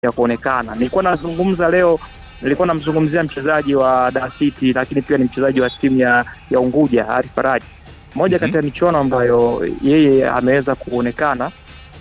ya kuonekana. Nilikuwa nazungumza leo, nilikuwa namzungumzia mchezaji wa Dar City, lakini pia ni mchezaji wa timu ya, ya Unguja Arif Faraji, moja Mhm. kati ya michuano ambayo yeye ameweza kuonekana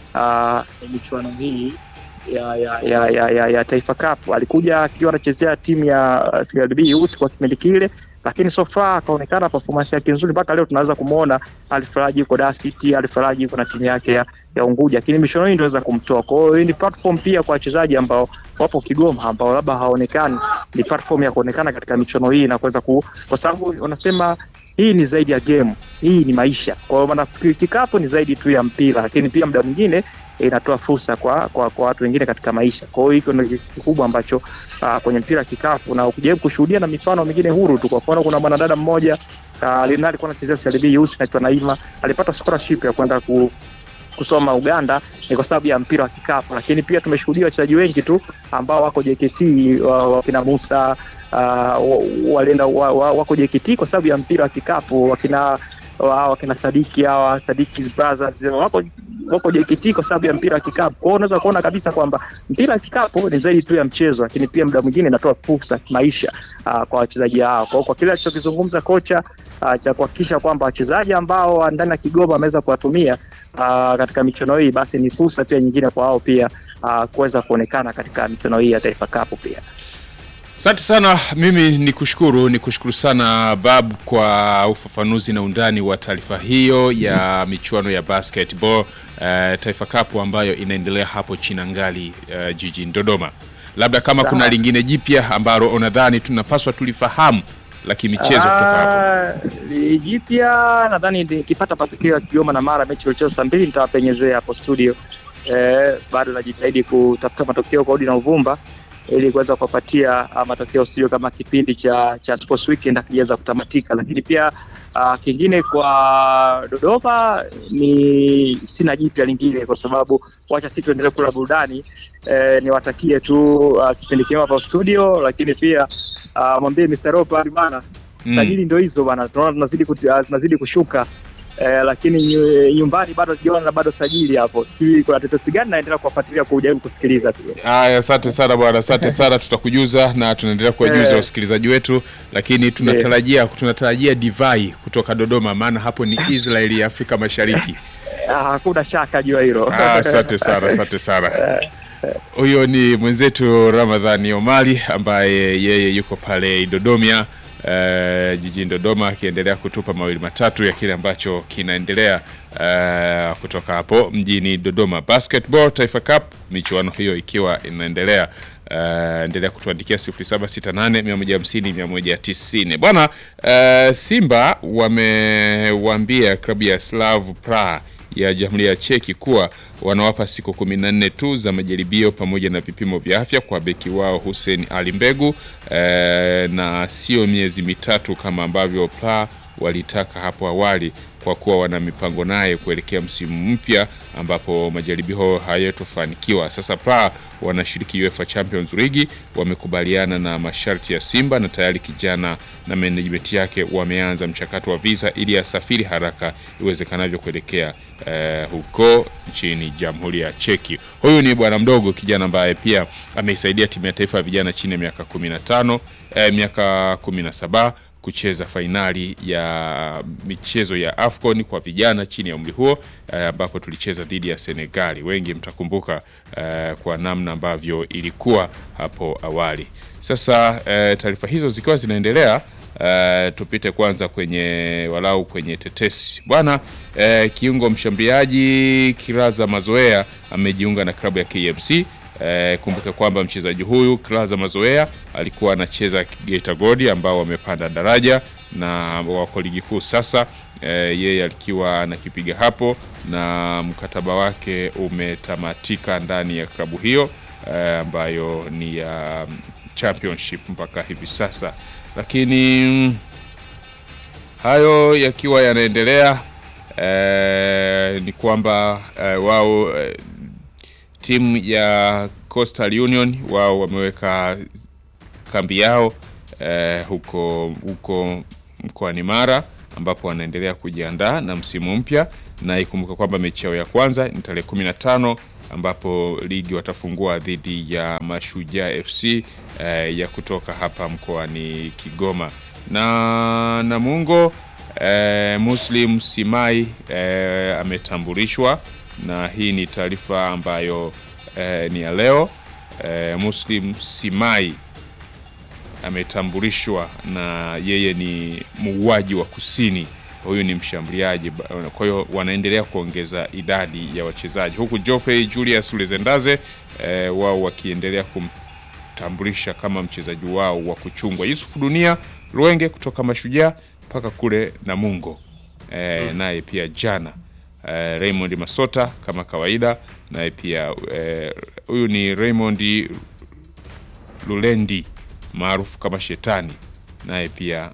ah, ni michuano hii ya ya, ya, ya, ya, ya Taifa Cup. Alikuja akiwa anachezea timu ya uh, TLB Youth kwa kipindi kile, lakini so far akaonekana performance yake nzuri mpaka leo tunaweza kumwona Alfaraji yuko Dar City, Alfaraji yuko na timu yake ya, ya Unguja, lakini michuano hii inaweza kumtoa. Kwa hiyo hii ni platform pia kwa wachezaji ambao wapo Kigoma ambao labda hawaonekani, ni platform ya kuonekana katika michuano hii na kuweza ku, kwa sababu wanasema hii ni zaidi ya game, hii ni maisha. Kwa hiyo maana kikapu ni zaidi tu ya mpira, lakini pia muda mwingine inatoa fursa kwa, kwa, kwa watu wengine katika maisha. Kwa hiyo hiko ndio kitu kikubwa ambacho uh, kwenye mpira kikapu na ukijaribu kushuhudia na mifano mingine huru tu. Kwa mfano kuna mwanadada mmoja uh, alikuwa anachezea CRB Youth anaitwa Naima, alipata scholarship ya kwenda ku, kusoma Uganda ni kwa sababu ya mpira wa kikapu, lakini pia tumeshuhudia wachezaji wengi tu ambao wako JKT wa- wakina Musa uh, wa- walienda wa, wa, wako JKT kwa sababu ya mpira wa kikapu, wakina wa- wakina Sadiki hawa Sadiki's brothers wako wako JKT kwa sababu ya mpira wa kikapu. Kwa hiyo unaweza kuona kabisa kwamba mpira wa kikapu ni zaidi tu ya mchezo, lakini pia muda mwingine inatoa fursa kimaisha uh, kwa wachezaji hao. Kwa hiyo kwa kile alichokizungumza kocha uh, cha kuhakikisha kwamba wachezaji ambao wa ndani ya Kigoma wameweza kuwatumia uh, katika michuano hii, basi ni fursa pia nyingine kwa wao pia uh, kuweza kuonekana katika michuano hii ya Taifa Cup pia. Asante sana, mimi ni kushukuru ni kushukuru sana Bab kwa ufafanuzi na undani wa taarifa hiyo ya michuano ya basketball eh, Taifa Cup ambayo inaendelea hapo Chinangali eh, jijini Dodoma. Labda kama kuna Sawa. lingine jipya ambalo unadhani tunapaswa tulifahamu la kimichezo kutoka hapo. Ah, li- jipya nadhani nikipata matokeo ya Kigoma na Mara mechi iliyochezwa saa mbili nitawapenyezea hapo studio. Eh, bado najitahidi kutafuta matokeo kwa udi na uvumba ili kuweza kuwapatia ah, matokeo sio kama kipindi cha cha Sports Weekend akijaweza kutamatika, lakini pia ah, kingine kwa Dodoma ni sina jipya lingine, kwa sababu wacha sisi tuendelee kula burudani. Eh, niwatakie tu ah, kipindi kima hapa studio, lakini pia ah, mwambie Mr. Ropa bana Mm. sajili ndo hizo bana, tunaona tunazidi kuti- ah, zinazidi kushuka eh, lakini nyu- nyumbani bado sijaona bado sajili hapo, sijui kuna tetesi gani, naendelea kuwafuatilia kujaribu kusikiliza tu. Haya, asante sana bwana, asante sana. Tutakujuza na tunaendelea kuwajuza Eh. wasikilizaji wetu, lakini tunatarajia tunatarajia divai kutoka Dodoma, maana hapo ni Israeli ya Afrika Mashariki. Ah, Hakuna shaka juu ya hilo. Ah, Asante sana, asante sana. Huyo ni mwenzetu Ramadhani Omari ambaye yeye yuko pale Dodomia eh, jijini Dodoma akiendelea kutupa mawili matatu ya kile ambacho kinaendelea eh, kutoka hapo mjini Dodoma. Basketball Taifa Cup michuano hiyo ikiwa inaendelea. Uh, endelea kutuandikia 0768 150 190. Bwana uh, Simba wamewaambia klabu ya Slav Praha ya Jamhuri ya Cheki kuwa wanawapa siku 14 tu za majaribio pamoja na vipimo vya afya kwa beki wao Hussein Ali Mbegu eh, na sio miezi mitatu kama ambavyo Praha walitaka hapo awali kwa kuwa wana mipango naye kuelekea msimu mpya ambapo majaribio hayatofanikiwa. Sasa Praha wanashiriki UEFA Champions League, wamekubaliana na masharti ya Simba na tayari kijana na management yake wameanza mchakato wa visa ili asafiri haraka iwezekanavyo kuelekea eh, huko nchini Jamhuri ya Cheki. Huyu ni bwana mdogo kijana ambaye pia ameisaidia timu ya taifa ya vijana chini ya miaka 15 eh, miaka 17 kucheza fainali ya michezo ya AFCON kwa vijana chini ya umri huo eh, ambapo tulicheza dhidi ya Senegali. Wengi mtakumbuka eh, kwa namna ambavyo ilikuwa hapo awali. Sasa eh, taarifa hizo zikiwa zinaendelea eh, tupite kwanza kwenye walau kwenye tetesi bwana. Eh, kiungo mshambuliaji Kiraza Mazoea amejiunga na klabu ya KMC. Eh, kumbuka kwamba mchezaji huyu Klaza Mazoea alikuwa anacheza Geita Gold ambao wamepanda daraja na wako ligi kuu sasa. Eh, yeye alikiwa anakipiga hapo na mkataba wake umetamatika ndani ya klabu hiyo eh, ambayo ni ya championship mpaka hivi sasa, lakini mm, hayo yakiwa yanaendelea eh, ni kwamba eh, wao eh, timu ya Coastal Union wao wameweka kambi yao eh, huko huko mkoani Mara ambapo wanaendelea kujiandaa na msimu mpya, na ikumbuka kwamba mechi yao ya kwanza ni tarehe 15 ambapo ligi watafungua dhidi ya Mashujaa FC eh, ya kutoka hapa mkoani Kigoma na Namungo eh, Muslim Simai eh, ametambulishwa na hii ni taarifa ambayo eh, ni ya leo eh, Muslim Simai ametambulishwa na yeye ni muuaji wa kusini. Huyu ni mshambuliaji, kwa hiyo wanaendelea kuongeza idadi ya wachezaji huku Geoffrey Julius Lezendaze eh, wao wakiendelea kumtambulisha kama mchezaji wao wa kuchungwa. Yusuf Dunia Lwenge kutoka Mashujaa mpaka kule Namungo eh, naye pia jana eh, Raymond Masota kama kawaida, naye pia huyu eh, ni Raymond Lulendi maarufu kama Shetani naye pia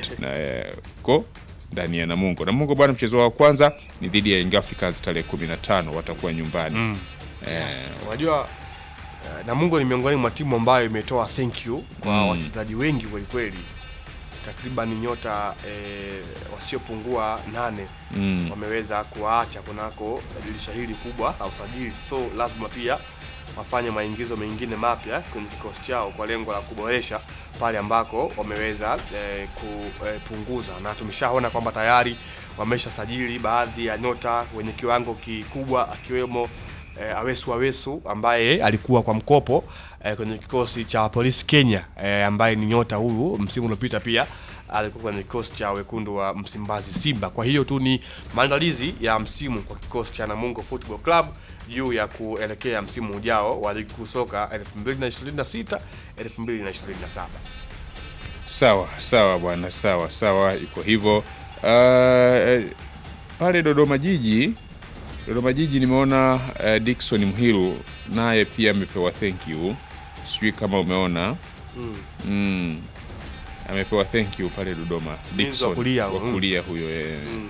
ko ndani ya Namungo. Namungo bwana, mchezo wa kwanza ni dhidi ya Young Africans tarehe 15 watakuwa nyumbani. Mm. Unajua eh, Namungo ni miongoni mwa timu ambayo imetoa thank you kwa Mm. wachezaji wengi kweli kweli, takriban nyota eh, wasiopungua nane Mm. wameweza kuwaacha kunako dirisha hili kubwa la usajili, so lazima pia wafanye maingizo mengine mapya kwenye kikosi chao kwa lengo la kuboresha pale ambako wameweza eh, kupunguza, na tumeshaona kwamba tayari wameshasajili baadhi ya nyota wenye kiwango kikubwa akiwemo eh, Awesu Awesu ambaye alikuwa kwa mkopo eh, kwenye kikosi cha Polisi Kenya eh, ambaye ni nyota huyu msimu uliopita pia alikuwa kwenye kikosi cha wekundu wa Msimbazi Simba. Kwa hiyo tu ni maandalizi ya msimu kwa kikosi cha Namungo Football Club juu ya kuelekea msimu ujao wa ligi kuu soka 2026 2027. Sawa sawa bwana, sawa sawa, iko hivyo. Uh, pale Dodoma Jiji, Dodoma Jiji nimeona uh, Dickson Mhilu naye pia amepewa thank you, sijui kama umeona Mm. mm. amepewa thank you pale Dodoma Mlinzi wa kulia, wa mm. kulia huyo eh, Mm.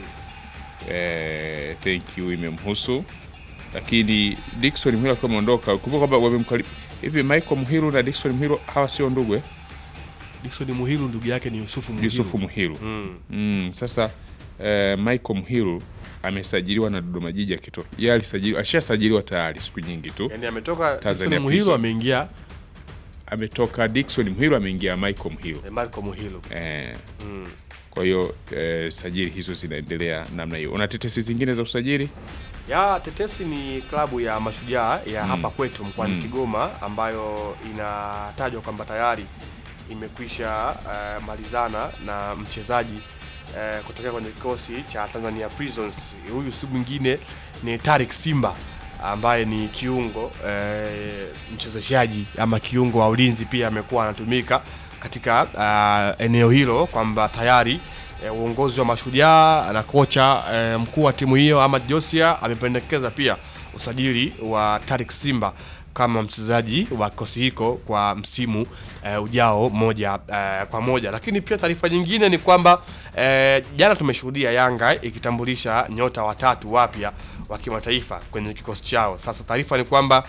eh, thank you imemhusu, lakini Dickson Mhilu akiwa ameondoka, kumbuka kwamba wamemkaribu hivi. Michael Mhilu na Dickson Mhilu hawa sio ndugu eh? Dickson Muhilu ndugu yake ni Yusufu Muhilu. Yusufu Mhilu Mm. Mm, sasa eh, Michael Mhilu amesajiliwa na Dodoma Jiji akitoka. Yeye alisajiliwa, ashasajiliwa tayari siku nyingi tu. Yaani ametoka Tanzania Dickson Muhilu Prison. ameingia Ametoka Dickson Mhilu ameingia Michael Mhilu. eh, Marco Muhilu. Eh, Mm. kwa hiyo eh, sajili hizo zinaendelea namna hiyo. Una tetesi zingine za usajili? Ya Tetesi ni klabu ya Mashujaa ya Mm. hapa kwetu mkoani Mm. Kigoma ambayo inatajwa kwamba tayari imekwisha eh, malizana na mchezaji eh, kutokea kwenye kikosi cha Tanzania Prisons. Huyu si mwingine ni Tarik Simba ambaye ni kiungo eh, mchezeshaji ama kiungo wa ulinzi, pia amekuwa anatumika katika ah, eneo hilo, kwamba tayari eh, uongozi wa Mashujaa na kocha eh, mkuu wa timu hiyo Ahmad Josia amependekeza pia usajili wa Tarik Simba kama mchezaji wa kikosi hiko kwa msimu eh, ujao moja eh, kwa moja. Lakini pia taarifa nyingine ni kwamba eh, jana tumeshuhudia Yanga ikitambulisha nyota watatu wapya wa kimataifa kwenye kikosi chao. Sasa taarifa ni kwamba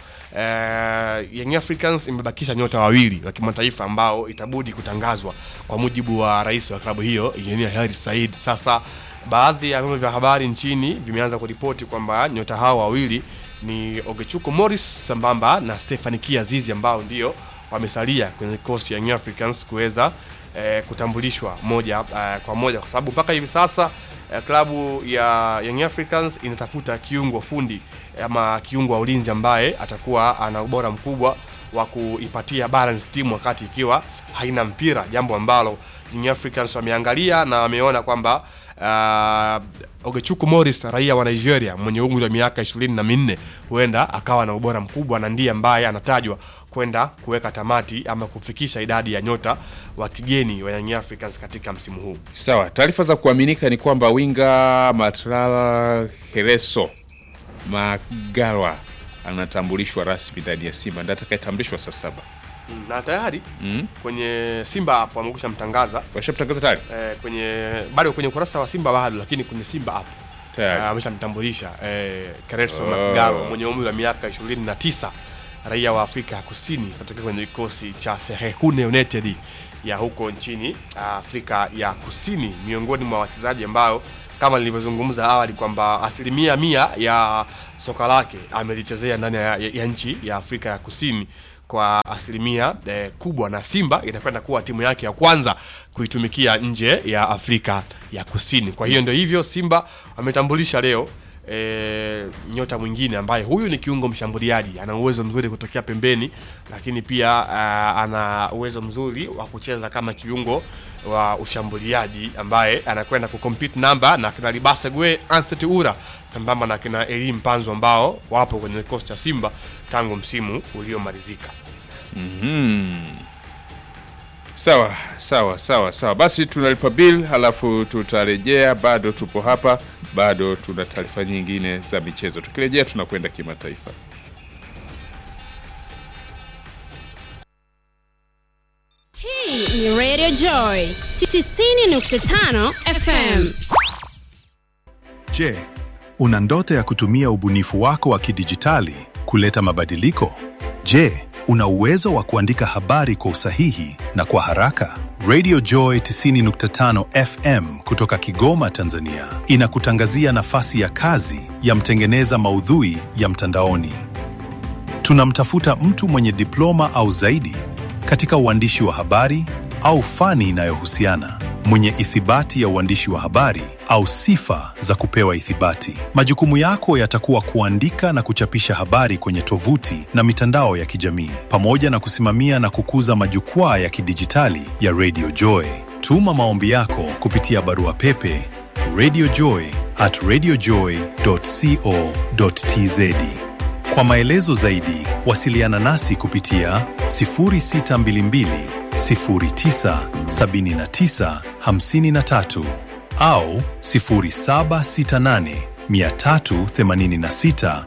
eh, Young Africans imebakisha nyota wawili wa kimataifa ambao itabudi kutangazwa kwa mujibu wa rais wa klabu hiyo Engineer Hersi Said. Sasa baadhi ya vyombo vya habari nchini vimeanza kuripoti kwamba nyota hao wawili ni Ogechuko Morris sambamba na Stephanie Kiazizi ambao ndio wamesalia kwenye kikosi cha Young Africans kuweza eh, kutambulishwa moja eh, kwa moja kwa sababu mpaka hivi sasa eh, klabu ya Young Africans inatafuta kiungo fundi ama kiungo wa ulinzi ambaye atakuwa ana ubora mkubwa wa kuipatia balance timu wakati ikiwa haina mpira, jambo ambalo Young Africans wameangalia na wameona kwamba uh, Ogechuku Morris raia wa Nigeria mwenye umri wa miaka ishirini na minne huenda akawa na ubora mkubwa na ndiye ambaye anatajwa kwenda kuweka tamati ama kufikisha idadi ya nyota wa kigeni wa Young Africans katika msimu huu. Sawa, taarifa za kuaminika ni kwamba winga Matrala Hereso Magalwa anatambulishwa rasmi ndani ya Simba, ndiye atakayetambulishwa saa saba. Mm, na tayari Mm. kwenye Simba app wamekwisha mtangaza Washamtangaza tayari eh, kwenye bado kwenye ukurasa wa Simba bado, lakini kwenye Simba app tayari. Ah, ameshamtambulisha eh, Kereso Oh. Magalo mwenye umri wa miaka 29 raia wa Afrika ya Kusini kutoka kwenye kikosi cha Sehekune United ya huko nchini Afrika ya Kusini, miongoni mwa wachezaji ambao kama nilivyozungumza awali kwamba asilimia mia ya soka lake amelichezea ndani ya, ya, ya nchi ya Afrika ya Kusini kwa asilimia eh, kubwa, na Simba inakwenda kuwa timu yake ya kwanza kuitumikia nje ya Afrika ya Kusini. Kwa hiyo ndio hivyo, Simba wametambulisha leo e, nyota mwingine ambaye huyu ni kiungo mshambuliaji, ana uwezo mzuri kutokea pembeni, lakini pia uh, ana uwezo mzuri wa kucheza kama kiungo wa ushambuliaji ambaye anakwenda kucompete namba na kina Libasa Gwe, Anthony Ura sambamba na kina Elim Panzo ambao wapo kwenye kikosi cha Simba tangu msimu uliomalizika. Mhm. Sawa sawa sawa sawa, basi tunalipa bill halafu tutarejea. Bado tupo hapa, bado tuna taarifa nyingine za michezo. Tukirejea tunakwenda kimataifa. Hii ni Radio Joy 90.5 FM. Je, una ndoto ya kutumia ubunifu wako wa kidijitali kuleta mabadiliko? Je, una uwezo wa kuandika habari kwa usahihi na kwa haraka? Radio Joy 90.5 FM kutoka Kigoma, Tanzania inakutangazia nafasi ya kazi ya mtengeneza maudhui ya mtandaoni. Tunamtafuta mtu mwenye diploma au zaidi katika uandishi wa habari au fani inayohusiana, mwenye ithibati ya uandishi wa habari au sifa za kupewa ithibati. Majukumu yako yatakuwa kuandika na kuchapisha habari kwenye tovuti na mitandao ya kijamii, pamoja na kusimamia na kukuza majukwaa ya kidijitali ya Radio Joy. Tuma maombi yako kupitia barua pepe radiojoy at radiojoy.co.tz. Kwa maelezo zaidi, wasiliana nasi kupitia 0622 09 79 53 au 0768 386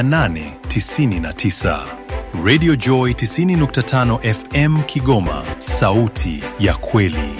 899. Radio Joy 90.5 FM Kigoma, sauti ya kweli.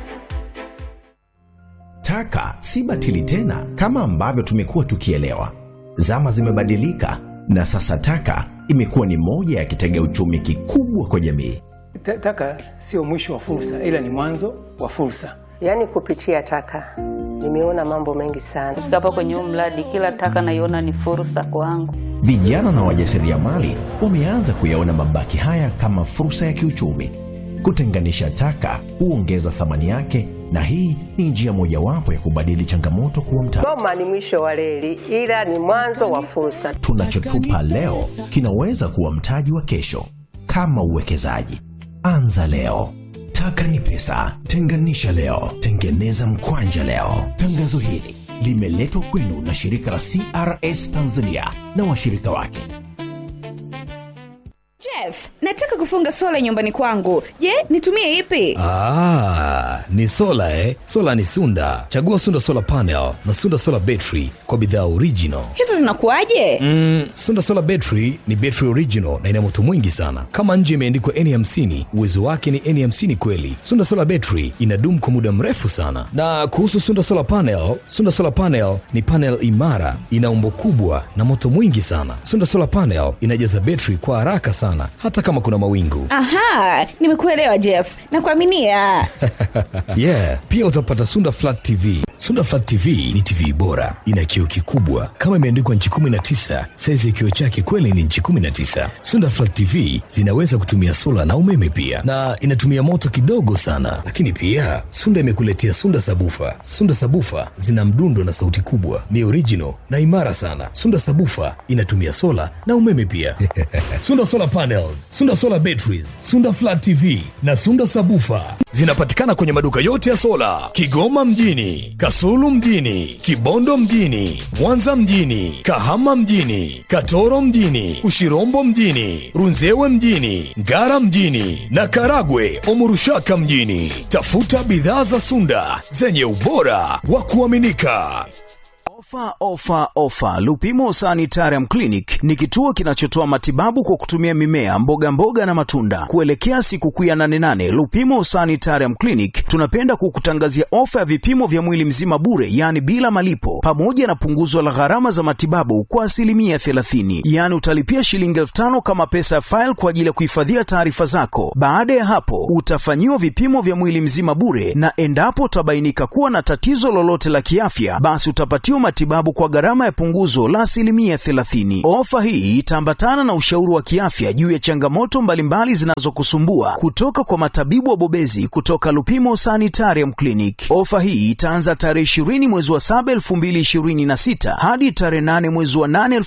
Taka si batili tena kama ambavyo tumekuwa tukielewa. Zama zimebadilika na sasa taka imekuwa ni moja ya kitega uchumi kikubwa kwa jamii. Ta- Taka sio mwisho wa fursa, ila ni mwanzo wa fursa. Yaani kupitia taka nimeona mambo mengi sana. Kufika hapa kwenye huu mradi, kila taka naiona ni fursa kwangu. Vijana na wajasiriamali wameanza kuyaona mabaki haya kama fursa ya kiuchumi. Kutenganisha taka huongeza thamani yake, na hii ni njia mojawapo ya kubadili changamoto kuwa mtaji. Goma ni mwisho wa reli, ila ni mwanzo wa fursa. Tunachotupa leo kinaweza kuwa mtaji wa kesho. Kama uwekezaji, anza leo. Taka ni pesa, tenganisha leo, tengeneza mkwanja leo. Tangazo hili limeletwa kwenu na shirika la CRS Tanzania na washirika wake. Jeff, nataka kufunga sola nyumbani kwangu. Je, nitumie ipi? Ah, ni sola eh? Sola ni Sunda. Chagua Sunda Solar Panel na Sunda Solar Battery kwa bidhaa original. Hizo zinakuwaje? Mm, Sunda Solar Battery ni battery original na ina moto mwingi sana. Kama nje imeandikwa N50, uwezo wake ni N50 kweli. Sunda Solar Battery inadumu kwa muda mrefu sana. Na kuhusu Sunda Solar Panel, Sunda Solar Panel ni panel imara, ina umbo kubwa na moto mwingi sana. Sunda Solar Panel inajaza battery kwa haraka sana hata kama kuna mawingu. Aha, nimekuelewa Jeff. Nakuaminia. yeah, pia utapata Sunda Flat TV. Sunda Flat TV ni TV bora, ina kioo kikubwa kama imeandikwa nchi 19. Saizi ya kioo chake kweli ni nchi 19. Sunda Flat TV zinaweza kutumia sola na umeme pia, na inatumia moto kidogo sana. Lakini pia Sunda imekuletea Sunda Sabufa. Sunda Sabufa zina mdundo na sauti kubwa, ni original na imara sana. Sunda Sabufa inatumia sola na umeme pia. Sunda Solar Panels, Sunda Solar Batteries, Sunda Flat TV na Sunda Sabufa zinapatikana kwenye maduka yote ya sola Kigoma mjini, Kasulu mjini, Kibondo mjini, Mwanza mjini, Kahama mjini, Katoro mjini, Ushirombo mjini, Runzewe mjini, Ngara mjini na Karagwe Omurushaka mjini. Tafuta bidhaa za Sunda zenye ubora wa kuaminika. Ofa, ofa, ofa! Lupimo Sanitarium Clinic ni kituo kinachotoa matibabu kwa kutumia mimea, mboga mboga na matunda. Kuelekea sikukuu ya 88 Lupimo Sanitarium Clinic tunapenda kukutangazia ofa ya vipimo vya mwili mzima bure, yaani bila malipo, pamoja na punguzo la gharama za matibabu kwa asilimia 30. Yaani utalipia shilingi elfu tano kama pesa ya faili kwa ajili ya kuhifadhia taarifa zako. Baada ya hapo, utafanyiwa vipimo vya mwili mzima bure, na endapo utabainika kuwa na tatizo lolote la kiafya, basi utapatiwa matibabu kwa gharama ya punguzo la asilimia 30. Ofa hii itaambatana na ushauri wa kiafya juu ya changamoto mbalimbali zinazokusumbua kutoka kwa matabibu wabobezi kutoka Lupimo Sanitarium Clinic. Ofa hii itaanza tarehe 20 mwezi wa 7 2026 hadi tarehe 8 mwezi wa 8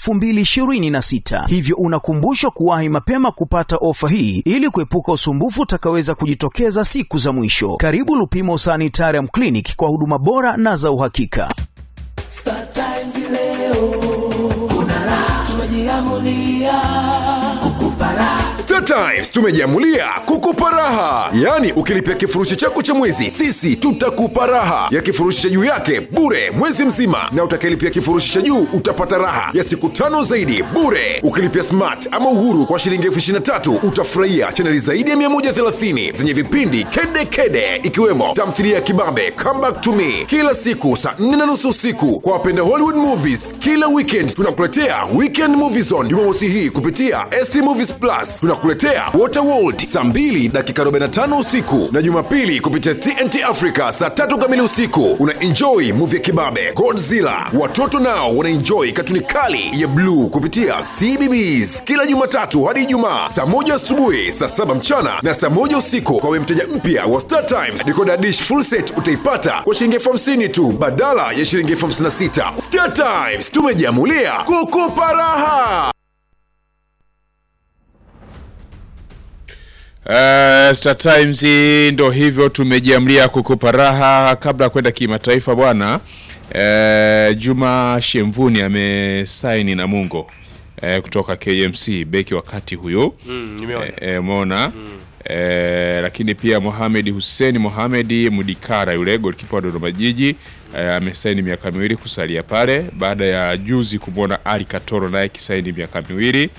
2026, hivyo unakumbushwa kuwahi mapema kupata ofa hii ili kuepuka usumbufu utakaweza kujitokeza siku za mwisho. Karibu Lupimo Sanitarium Clinic kwa huduma bora na za uhakika. Star Times leo kuna raha, tumejiamulia kukupa raha. Star Times tumejiamulia kukupa raha, yaani ukilipia kifurushi chako cha mwezi, sisi tutakupa raha ya kifurushi cha juu yake bure mwezi mzima, na utakayelipia kifurushi cha juu utapata raha ya siku tano zaidi bure. Ukilipia smart ama uhuru kwa shilingi elfu ishirini na tatu utafurahia chaneli zaidi ya 130 zenye vipindi kede kede, ikiwemo tamthilia ya kibabe Come Back to Me kila siku saa 4 na nusu usiku. Kwa wapenda Hollywood movies, kila weekend tunakuletea Weekend Movie Zone Jumamosi hii kupitia ST Movies Plus. Tunakuletea Waterworld saa 2 dakika 45 usiku na Jumapili kupitia TNT Africa saa tatu kamili usiku. Una enjoy movie ya kibabe Godzilla. Watoto nao wana enjoy katuni kali ya bluu kupitia CBBS kila Jumatatu hadi Ijumaa saa moja asubuhi, saa saba mchana na saa moja usiku. Kwa we mteja mpya wa Star Times, decoder dish full set utaipata kwa shilingi elfu hamsini tu badala ya shilingi elfu hamsini na sita. Star Times tumejiamulia kukupa raha. Uh, Star Times ndo hivyo tumejiamlia kukupa raha. Kabla ya kwenda kimataifa bwana, uh, Juma Shemvuni amesaini na Mungo uh, kutoka KMC beki wakati huyo Mm, nimeona. Eh, umeona eh, lakini pia Mohamed Hussein Mohamed Mudikara yule golikipa wa Dodoma Jiji eh, amesaini miaka miwili kusalia pale baada ya juzi kumwona Ali Katoro naye kisaini miaka miwili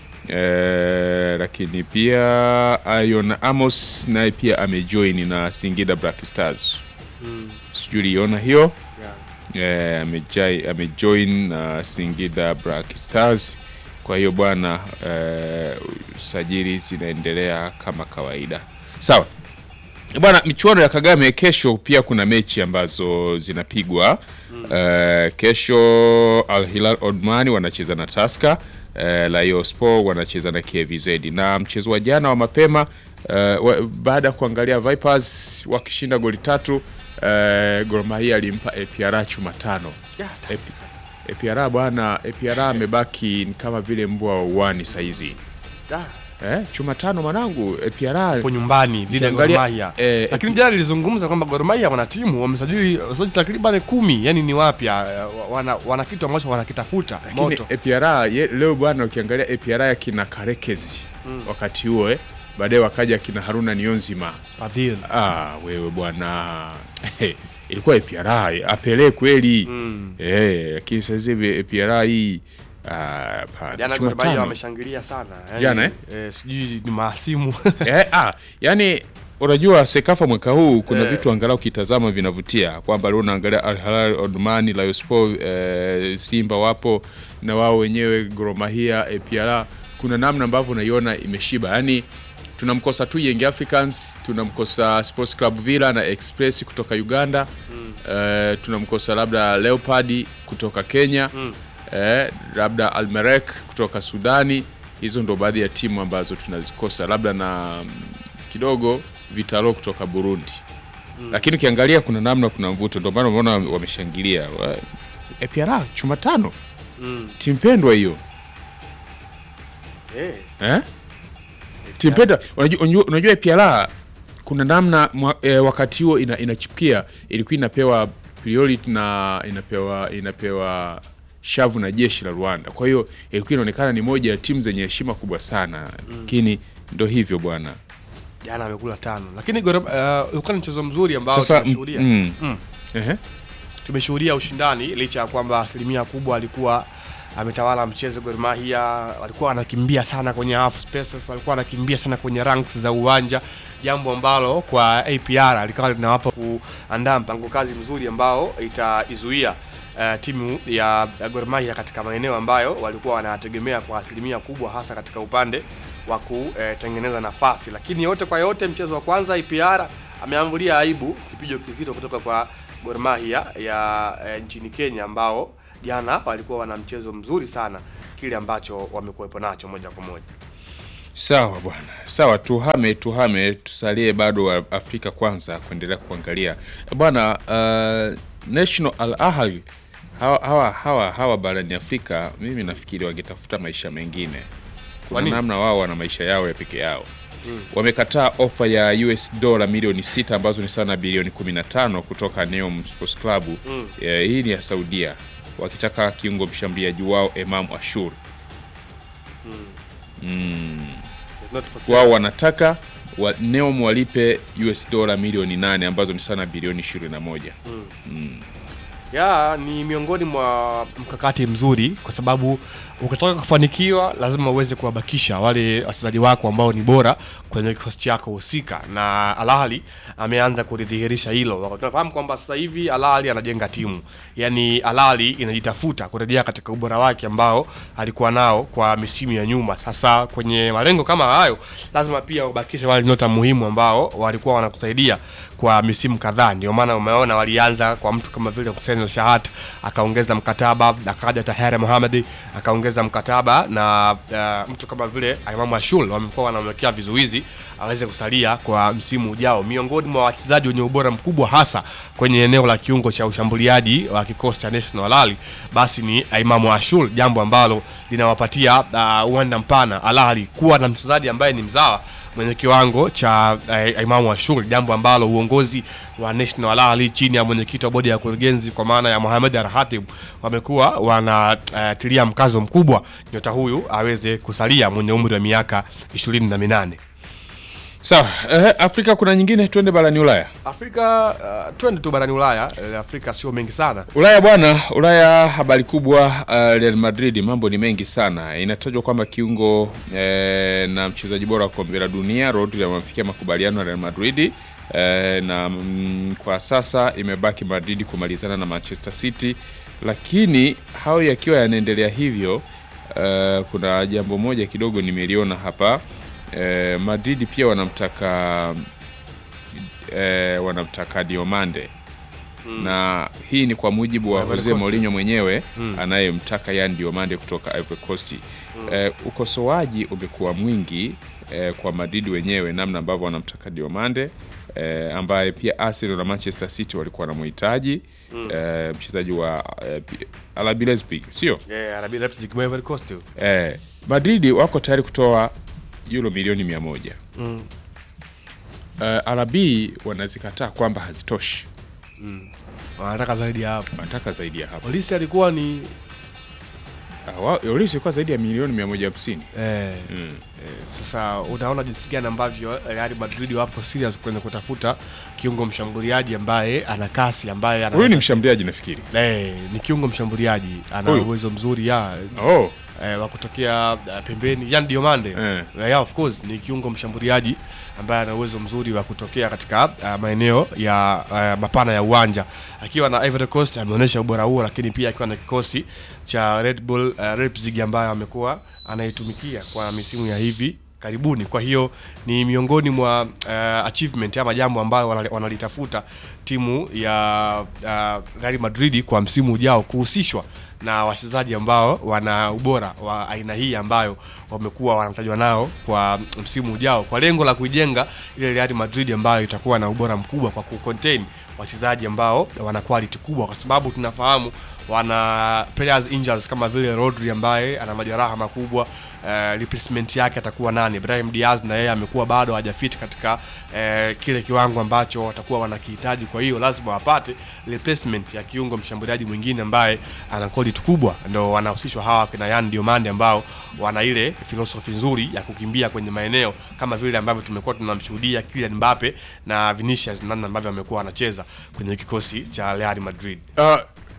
eh, lakini pia Ion Amos naye pia amejoin na Singida Black Stars Mm. sijui uliona hiyo eh, amejai- amejoin na Singida Black Stars. Kwa hiyo bwana, eh, sajili zinaendelea kama kawaida. Sawa bwana, michuano ya Kagame kesho pia kuna mechi ambazo zinapigwa eh, kesho Al Hilal Omani wanacheza na Tusker eh, Rayon Sport wanacheza na KVZ na mchezo wa jana wa mapema eh, wa- baada ya kuangalia Vipers wakishinda goli tatu eh, Gor Mahia alimpa APR chuma tano Ep- APR bwana, APR amebaki ni kama vile mbwa wa uwani saizi Da. eh, chuma tano mwanangu APR Hapo nyumbani dhidi ya Gor Ukiangalia, Mahia. eh, Lakini jana nilizungumza kwamba Gor Mahia wana timu wamesajili wachezaji takriban kumi, yani ni wapya, eh, wana, wana kitu ambacho wanakitafuta lakini moto. APR ye- leo bwana, ukiangalia APR ya kina Karekezi Mm. wakati huo eh, baadaye wakaja kina Haruna Nionzima Fadhili. ah, wewe bwana ilikuwa APR apele kweli Mm. eh, lakini sasa hivi APR hii ah, hapana. Jana Chuma Gor Mahia tano. wameshangilia sana. Yani, Jana, eh? eh, sijui ni maasimu. eh, ah, yani unajua Sekafa mwaka huu kuna Eh. vitu angalau ukitazama vinavutia kwamba leo unaangalia Al Hilal Omdurman, Rayon Sport, eh, Simba wapo na wao wenyewe Gor Mahia, APR. Kuna namna ambavyo unaiona imeshiba, yani tunamkosa tu Young Africans, tunamkosa Sports Club Villa na Express kutoka Uganda eh, tunamkosa labda Leopard kutoka Kenya eh, labda Almerek kutoka Sudani. Hizo ndo baadhi ya timu ambazo tunazikosa, labda na mm, kidogo Vitalo kutoka Burundi Mm. lakini ukiangalia kuna namna, kuna mvuto, ndio maana umeona wameshangilia. Wa- APR chuma tano, Mm. timu pendwa hiyo Eh. eh? timu pendwa. Unajua, unajua, unajua APR kuna namna mwa, eh, wakati huo ina, inachipukia ilikuwa inapewa priority na inapewa inapewa shavu na jeshi la Rwanda. Kwa hiyo ilikuwa inaonekana ni moja ya timu zenye heshima kubwa sana, lakini ndo hivyo bwana. Jana amekula tano. Lakini Gor uh, ulikuwa ni mchezo mzuri ambao Sasa tunashuhudia. mm, Mm. ehe. tumeshuhudia ushindani licha ya kwamba asilimia kubwa alikuwa ametawala mchezo Gor Mahia, walikuwa wanakimbia sana kwenye half spaces, walikuwa wanakimbia sana kwenye ranks za uwanja, jambo ambalo kwa APR likawa linawapa kuandaa mpango kazi mzuri ambao itaizuia uh, timu ya Gor Mahia katika maeneo ambayo walikuwa wanategemea kwa asilimia kubwa, hasa katika upande wa kutengeneza nafasi. Lakini yote kwa yote, mchezo wa kwanza APR ameambulia aibu kipigo kizito kutoka kwa Gor Mahia ya eh, nchini Kenya ambao jana walikuwa wana mchezo mzuri sana, kile ambacho wamekuwepo nacho moja kwa moja. Sawa bwana, sawa, tuhame tuhame, tusalie bado wa Afrika kwanza kuendelea kuangalia bwana. Uh, National Al Ahly hawa, hawa, hawa, hawa barani Afrika, mimi nafikiri wangetafuta maisha mengine. Kwa Kuna nini? namna wao wana maisha yao ya peke yao Mm. wamekataa ofa ya US dola milioni sita ambazo ni sawa na bilioni 15 kutoka Neom Sports Club. Mm. Eh, hii ni ya Saudia wakitaka kiungo mshambuliaji wao Emam Ashur. Mm. Mm. It's not for sale. Wao wanataka wa, Neom walipe US dola milioni 8 ambazo ni sawa na bilioni 21. Mm. Mm. ya ni miongoni mwa mkakati mzuri kwa sababu ukitaka kufanikiwa lazima uweze kuwabakisha wale wachezaji wako ambao ni bora kwenye kikosi chako husika, na Al Ahly ameanza kulidhihirisha hilo. Tunafahamu kwamba sasa hivi Al Ahly anajenga timu, yani Al Ahly inajitafuta kurejea katika ubora wake ambao alikuwa nao kwa misimu ya nyuma. Sasa kwenye malengo kama hayo, lazima pia ubakishe wale nyota muhimu ambao walikuwa wanakusaidia kwa misimu kadhaa. Ndio maana umeona walianza kwa mtu kama vile Hussein El Shahat akaongeza mkataba, akaja Tahera Mohamed akaongeza mkataba na uh, mtu kama vile Imam Ashul wamekuwa wanamwekea vizuizi aweze kusalia kwa msimu ujao. Miongoni mwa wachezaji wenye ubora mkubwa hasa kwenye eneo la kiungo cha ushambuliaji wa kikosi cha National Al Ahly basi ni Imam Ashul, jambo ambalo linawapatia uh, uwanda mpana Al Ahly kuwa na mchezaji ambaye ni mzawa mwenye kiwango cha uh, Imamu Ashur, jambo ambalo uongozi wa National Al Ahly chini ya mwenyekiti wa bodi ya kurugenzi kwa maana ya Mohamed Al Khatib wamekuwa wanatilia uh, mkazo mkubwa nyota huyu aweze kusalia mwenye umri wa miaka ishirini na minane. Sawa, eh, Afrika kuna nyingine, twende barani Ulaya. Afrika uh, twende tu barani Ulaya. Eh, Afrika sio mengi sana. Ulaya bwana, Ulaya habari kubwa. Uh, Real Madrid mambo ni mengi sana. Inatajwa kwamba kiungo eh, na mchezaji bora wa kombe la dunia Rodri amefikia makubaliano na Real Madrid eh, na mm, kwa sasa imebaki Madrid kumalizana na Manchester City, lakini hayo yakiwa yanaendelea hivyo, uh, kuna jambo moja kidogo nimeliona hapa eh, Madrid pia wanamtaka eh, wanamtaka Diomande Mm. na hii ni kwa mujibu wa Ivory Jose Coast. Mourinho mwenyewe Mm. anayemtaka Yan Diomande kutoka Ivory Coast. Mm. Eh, ukosoaji umekuwa mwingi eh, kwa Madrid wenyewe namna ambavyo wanamtaka Diomande eh, ambaye pia Arsenal na Manchester City walikuwa wanamhitaji Mm. eh, mchezaji wa eh, P- RB Leipzig sio? Yeah, RB Leipzig Ivory Coast. Eh, Madrid wako tayari kutoa euro milioni mia moja. Mm. Uh, RB wanazikataa kwamba hazitoshi. Mm. Wanataka zaidi ya hapo. Wanataka zaidi ya hapo. Polisi alikuwa ni Uh, wa- Olise ilikuwa zaidi ya milioni 150. Eh, Mm. eh, sasa unaona jinsi gani ambavyo Real Madrid wapo serious kwenye kutafuta kiungo mshambuliaji ambaye ana kasi ambaye ana Huyu ni mshambuliaji nafikiri. eh, ni kiungo mshambuliaji ana Huyu? uwezo mzuri ya Oh. eh, wa kutokea uh, pembeni Yan Diomande Eh. eh, yeah, of course ni kiungo mshambuliaji ambaye ana uwezo mzuri wa kutokea katika uh, maeneo ya uh, mapana ya uwanja akiwa na Ivory Coast ameonyesha ubora huo, lakini pia akiwa na kikosi cha Red Bull uh, Leipzig ambayo amekuwa anaitumikia kwa misimu ya hivi karibuni. Kwa hiyo ni miongoni mwa uh, achievement ama jambo ambayo wanali- wanalitafuta timu ya uh, Real Madrid kwa msimu ujao kuhusishwa na wachezaji ambao wana ubora wa aina hii ambayo wamekuwa wanatajwa nao kwa msimu ujao kwa lengo la kuijenga ile Real Madrid ambayo itakuwa na ubora mkubwa kwa kucontain wachezaji ambao wana quality kubwa, kwa sababu tunafahamu wana players injuries kama vile Rodri ambaye ana majeraha makubwa eh, replacement yake atakuwa nani? Brahim Diaz na yeye amekuwa bado hajafit katika eh, kile kiwango ambacho watakuwa wanakihitaji. Kwa hiyo lazima wapate replacement ya kiungo mshambuliaji mwingine ambaye ana quality kubwa, ndo wanahusishwa hawa kina Yan Diomande ambao wana ile philosophy nzuri ya kukimbia kwenye maeneo kama vile ambavyo tumekuwa tunamshuhudia Kylian Mbappe na Vinicius, namna ambavyo amekuwa anacheza kwenye kikosi cha Real Madrid. Uh,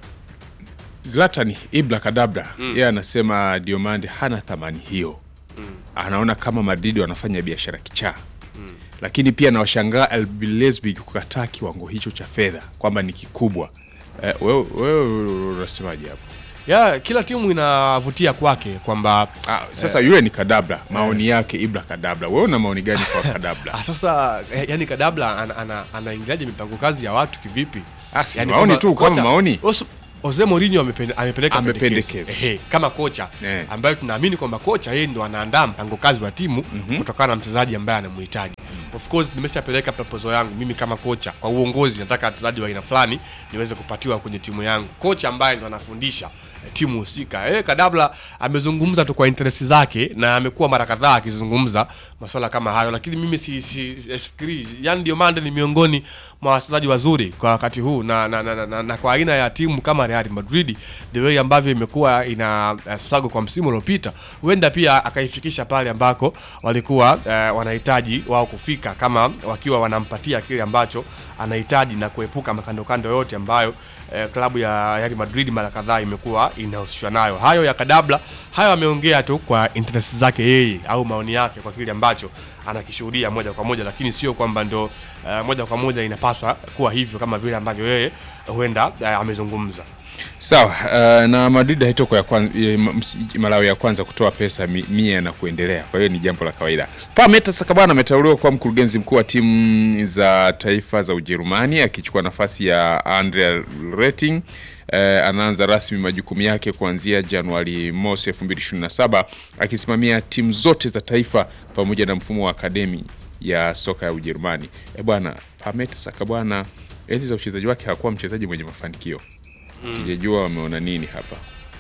Zlatan Ibra Kadabra Mm. yeye anasema Diomande hana thamani hiyo Mm. anaona kama Madrid wanafanya biashara kichaa lakini pia nawashangaa RB Leipzig kukataa kiwango hicho cha fedha kwamba ni kikubwa. Eh, wewe wewe unasemaje hapo? ya kila timu inavutia kwake kwamba Sasa yule ni Kadabra, maoni yake Ibra Kadabra. Wewe una maoni gani kwa Kadabra? Ah, sasa eh, yani Kadabla ana- ana- anaingiliaje mipango kazi ya watu kivipi? si maoni tu, kama maoni. Os- Jose Mourinho amepende- amepeleka Amependekeza. pendekezo. Ehe, kama kocha Eh. ambaye tunaamini kwamba kocha yeye ndo anaandaa mpango kazi wa timu kutokana na mchezaji ambaye anamhitaji. Of course nimeshapeleka proposal yangu mimi kama kocha kwa uongozi, nataka wachezaji wa aina fulani niweze kupatiwa kwenye timu yangu. Kocha ambaye ndo anafundisha eh, timu husika. Eh, Kadabla amezungumza tu kwa interest zake na amekuwa mara kadhaa akizungumza masuala kama hayo, lakini mimi si, si, si sifikiri yani Diomande ni miongoni mwa wachezaji wazuri kwa wakati huu na, na, na, na, na, na kwa aina ya timu kama Real Madrid the way ambavyo imekuwa ina uh, struggle kwa msimu uliopita, huenda pia akaifikisha pale ambako walikuwa uh, wanahitaji wao kufika, kama wakiwa wanampatia kile ambacho anahitaji na kuepuka makandokando yote ambayo eh, klabu ya Real Madrid mara kadhaa imekuwa inahusishwa nayo. Hayo ya Kadabla, hayo ameongea tu kwa interest zake yeye au maoni yake kwa kile ambacho anakishuhudia moja kwa moja, lakini sio kwamba ndo eh, moja kwa moja inapaswa kuwa hivyo kama vile ambavyo yeye huenda eh, amezungumza. Sawa, uh, na Madrid haitokuwa ya kwanza, Malawi ya kwanza kutoa pesa mi- mia na kuendelea, kwa hiyo ni jambo la kawaida. Pameta Sakabana ameteuliwa kuwa mkurugenzi mkuu wa timu za taifa za Ujerumani akichukua nafasi ya Andrea Rating. Uh, anaanza rasmi majukumu yake kuanzia Januari mosi 2027 akisimamia timu zote za taifa pamoja na mfumo wa akademi ya soka ya Ujerumani. E bwana, Pameta Sakabwana enzi za uchezaji wake hakuwa mchezaji mwenye mafanikio Mm. sijajua wameona nini hapa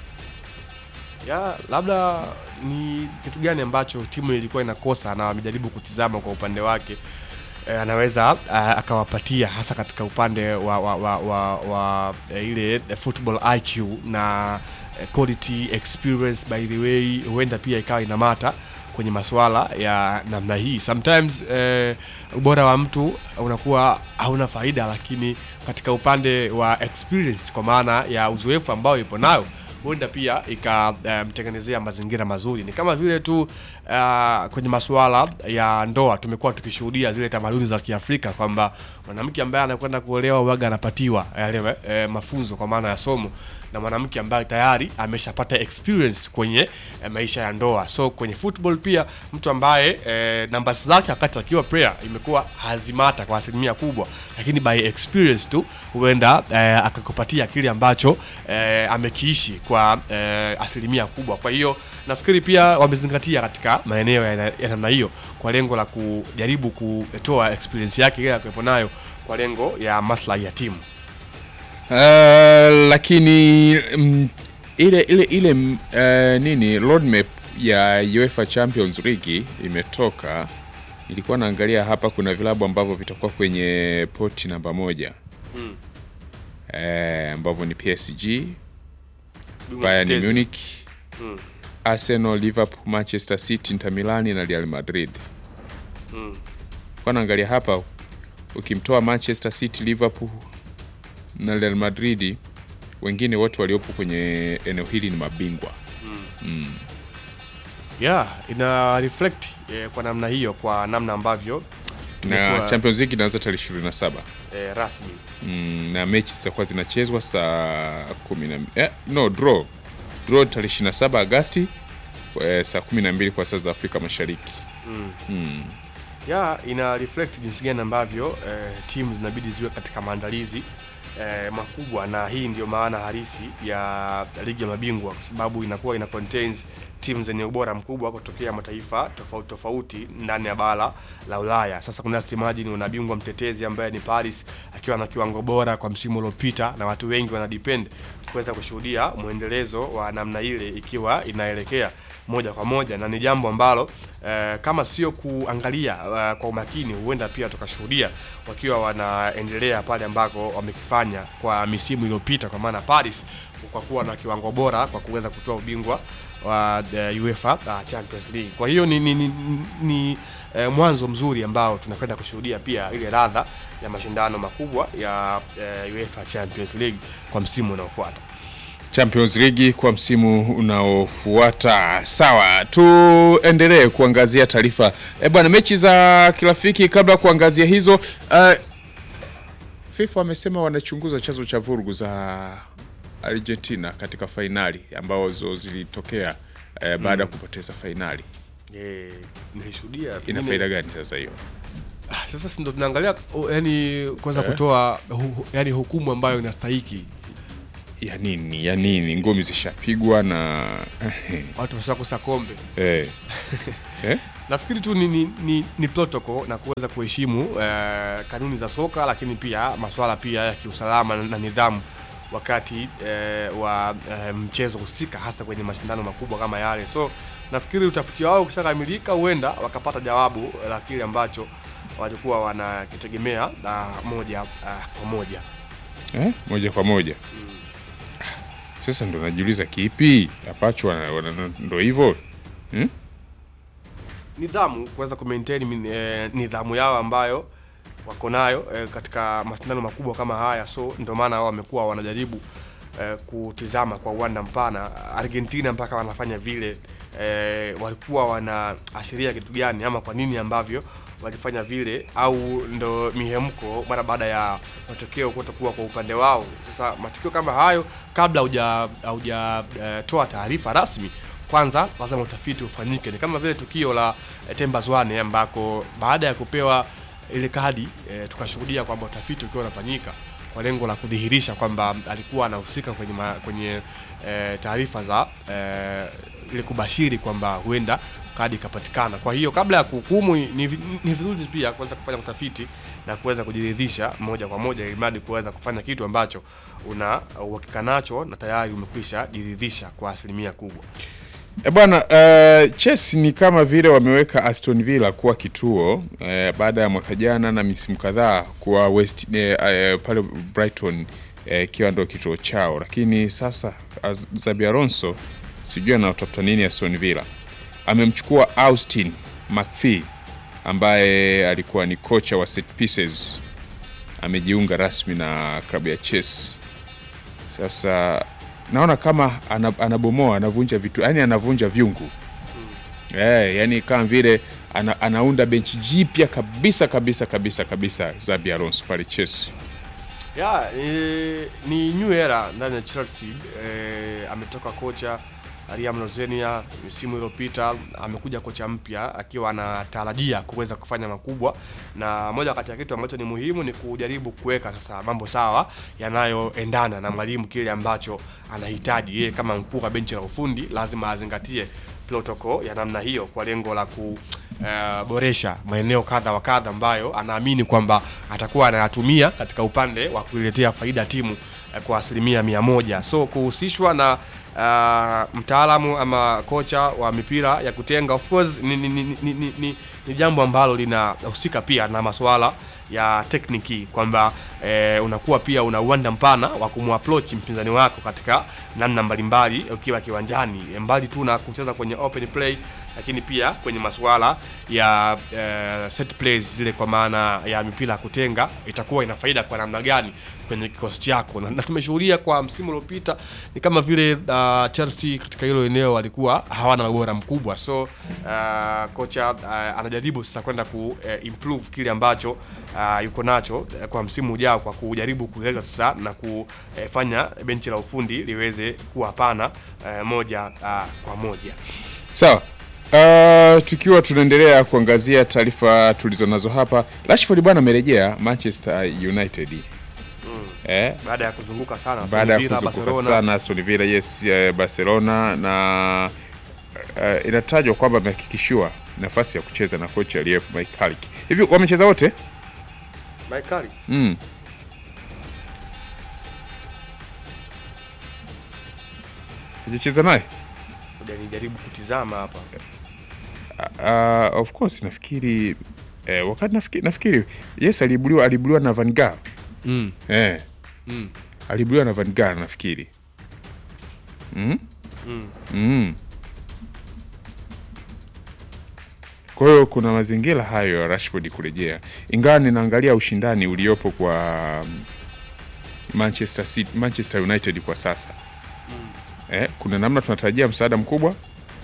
ya labda ni kitu gani ambacho timu ilikuwa inakosa na wamejaribu kutizama kwa upande wake eh, anaweza uh, akawapatia hasa katika upande wa, wa, wa, wa, wa eh, ile eh, football IQ na eh, quality experience by the way huenda pia ikawa inamata kwenye masuala ya namna hii sometimes eh, ubora wa mtu unakuwa hauna faida lakini katika upande wa experience kwa maana ya uzoefu ambao ipo nayo huenda pia ikamtengenezea mazingira mazuri. Ni kama vile tu uh, kwenye masuala ya ndoa tumekuwa tukishuhudia zile tamaduni za Kiafrika kwamba mwanamke ambaye anakwenda kuolewa waga anapatiwa yale eh, mafunzo kwa maana ya somo na mwanamke ambaye tayari ameshapata experience kwenye eh, maisha ya ndoa. So kwenye football pia mtu ambaye eh, nambasi zake wakati akiwa player imekuwa hazimata kwa asilimia kubwa, lakini by experience tu huenda eh, akakupatia kile ambacho eh, amekiishi kwa eh, asilimia kubwa. Kwa hiyo nafikiri pia wamezingatia katika maeneo ya ya namna hiyo kwa lengo la kujaribu kutoa experience yake ile akuwepo nayo kwa lengo ya maslahi ya timu. uh, lakini mm, ile ile ile mm, uh, nini roadmap ya UEFA Champions League imetoka nilikuwa naangalia hapa kuna vilabu ambavyo vitakuwa kwenye poti namba moja Mm. eh, ambavyo ni PSG Bingwa Bayern mtetezi. Munich Mm. Arsenal Liverpool Manchester City Inter Milan na Real Madrid Mm. kwa naangalia hapa ukimtoa Manchester City, Liverpool na Real Madrid, wengine wote waliopo kwenye eneo hili ni mabingwa Mm. mm. Yeah, ina reflect eh, kwa namna hiyo kwa namna ambavyo na tumekuwa, Champions League inaanza tarehe 27 eh, rasmi mm, na mechi zitakuwa zinachezwa saa kumi na eh, no draw draw tarehe 27 Agasti eh, saa 12 kwa saa za Afrika Mashariki mm. mm. ya ina reflect jinsi gani ambavyo eh, timu zinabidi ziwe katika maandalizi eh, makubwa, na hii ndio maana halisi ya ligi ya mabingwa, kwa sababu inakuwa ina contains timu zenye ubora mkubwa kutokea mataifa tofauti tofauti ndani ya bara la Ulaya. Sasa kuna Imagine una bingwa mtetezi ambaye ni Paris akiwa na kiwango bora kwa msimu uliopita, na watu wengi wana depend kuweza kushuhudia mwendelezo wa namna ile ikiwa inaelekea moja kwa moja, na ni jambo ambalo eh, kama sio kuangalia eh, kwa umakini, huenda pia tukashuhudia wakiwa wanaendelea pale ambako wamekifanya kwa misimu iliyopita, kwa maana Paris kwa kuwa na kiwango bora kwa kuweza kutoa ubingwa wa the UEFA uh, Champions League. Kwa hiyo ni, ni, ni, ni eh, mwanzo mzuri ambao tunakwenda kushuhudia pia ile radha ya mashindano makubwa ya eh, UEFA Champions League kwa msimu unaofuata. Champions League kwa msimu unaofuata. Sawa, tuendelee kuangazia taarifa e bwana, mechi za kirafiki. Kabla ya kuangazia hizo, uh, FIFA wamesema wanachunguza chanzo cha vurugu za Argentina katika fainali ambazo zilitokea eh, baada ya Mm. kupoteza fainali. Eh, nilishuhudia Ina pengine- faida gani sasa hiyo? Ah, sasa si ndo tunaangalia oh, yani kuweza Eh. kutoa hu, hu- yani hukumu ambayo inastahiki. Ya nini? Ya nini? Ngumi zishapigwa na Watu washakosa kombe. eh. eh? Nafikiri tu ni, ni, ni, ni protocol na kuweza kuheshimu eh, kanuni za soka, lakini pia masuala pia ya kiusalama na, na nidhamu wakati eh, wa eh, mchezo husika, hasa kwenye mashindano makubwa kama yale. So nafikiri utafiti wao ukishakamilika, huenda wakapata jawabu la kile ambacho walikuwa wanakitegemea ah, moja ah, kwa moja. Eh? Moja kwa moja. Sasa ndo najiuliza kipi ambacho wana- wana- ndo hivyo hmm? nidhamu kuweza kumaintain min- eh, nidhamu yao ambayo wako nayo eh, katika mashindano makubwa kama haya, so ndio maana wao wamekuwa wanajaribu eh, kutizama kwa uwanda mpana. Argentina mpaka wanafanya vile eh, walikuwa wanaashiria kitu gani ama kwa nini ambavyo walifanya vile, au ndo mihemko mara baada ya matokeo kutokuwa kwa upande wao. Sasa matukio kama hayo, kabla hauja haujatoa taarifa rasmi kwanza lazima utafiti ufanyike. Ni kama vile tukio la eh, Temba Zwane ambako baada ya kupewa ile kadi eh, tukashuhudia kwamba utafiti ukiwa unafanyika kwa lengo la kudhihirisha kwamba alikuwa anahusika kwenye, ma, kwenye eh, taarifa za eh, ile kubashiri kwamba huenda kadi ikapatikana. Kwa hiyo kabla ya kuhukumu ni, vi- ni vizuri pia kuweza kufanya utafiti na kuweza kujiridhisha moja kwa moja, ili mradi kuweza kufanya kitu ambacho una uhakika nacho na tayari umekwisha jiridhisha kwa asilimia kubwa. E bwana, uh, Chelsea ni kama vile wameweka Aston Villa kuwa kituo uh, baada ya mwaka jana na misimu kadhaa kuwa West uh, uh, pale Brighton eh, ikiwa ndo kituo chao, lakini sasa Az- Xabi Alonso sijui anatafuta nini Aston Villa. Amemchukua Austin McPhee ambaye alikuwa ni kocha wa set pieces, amejiunga rasmi na klabu ya Chelsea. Sasa naona kama ana- anabomoa anavunja vitu yani anavunja vyungu eh, yani kama vile ana, anaunda benchi jipya kabisa kabisa kabisa kabisa Xabi Alonso pale Chelsea. ya e, ni new era ndani ya Chelsea e, ametoka kocha Liam Rosenia msimu iliyopita, amekuja kocha mpya akiwa anatarajia kuweza kufanya makubwa, na moja kati ya kitu ambacho ni muhimu ni kujaribu kuweka sasa mambo sawa yanayoendana na mwalimu kile ambacho anahitaji yeye. Kama mkuu wa benchi la ufundi lazima azingatie protocol ya namna hiyo kwa lengo la ku eh, boresha maeneo kadha wa kadha ambayo anaamini kwamba atakuwa anayatumia katika upande wa kuiletea faida timu eh, kwa asilimia mia moja. So kuhusishwa na uh, mtaalamu ama kocha wa mipira ya kutenga of course ni, ni, ni, ni, ni, ni, ni jambo ambalo linahusika pia na masuala ya tekniki kwamba eh, unakuwa pia una uwanda mpana wa kumapproach mpinzani wako katika namna mbalimbali ukiwa kiwanjani, mbali tu na kucheza kwenye open play, lakini pia kwenye masuala ya eh, set plays zile, kwa maana ya mipira ya kutenga, itakuwa ina faida kwa namna gani kwenye kikosi chako, na, na tumeshuhudia kwa msimu uliopita ni kama vile uh, Chelsea katika hilo eneo walikuwa hawana ubora mkubwa, so uh, kocha uh, anajaribu sasa kwenda ku uh, improve kile ambacho uh, yuko nacho uh, kwa msimu ujao kwa kujaribu kuleta sasa na kufanya benchi la ufundi liweze kuwa pana uh, moja uh, kwa moja. Sawa. Uh, tukiwa tunaendelea kuangazia taarifa tulizonazo hapa, Rashford bwana amerejea Manchester United. Eh, Baada ya kuzunguka sana Aston baada ya Villa, kuzunguka Barcelona. sana Aston Villa, yes, eh, Barcelona na uh, inatajwa kwamba amehakikishiwa nafasi ya kucheza na kocha aliyepo Mike Carrick. Hivi wamecheza wote? Mike Carrick Mm. Hajacheza naye? ngoja nijaribu kutizama hapa Uh, of course nafikiri eh, wakati nafikiri, nafikiri yes aliibuliwa aliibuliwa na Van Gaal. Mm. Eh. Mm. Aliibuliwa na Van Gaal nafikiri. Mm? Mm. Mm. Kwa hiyo kuna mazingira hayo ya Rashford kurejea, ingawa ninaangalia ushindani uliopo kwa um, Manchester City, Manchester United kwa sasa eh, kuna namna tunatarajia msaada mkubwa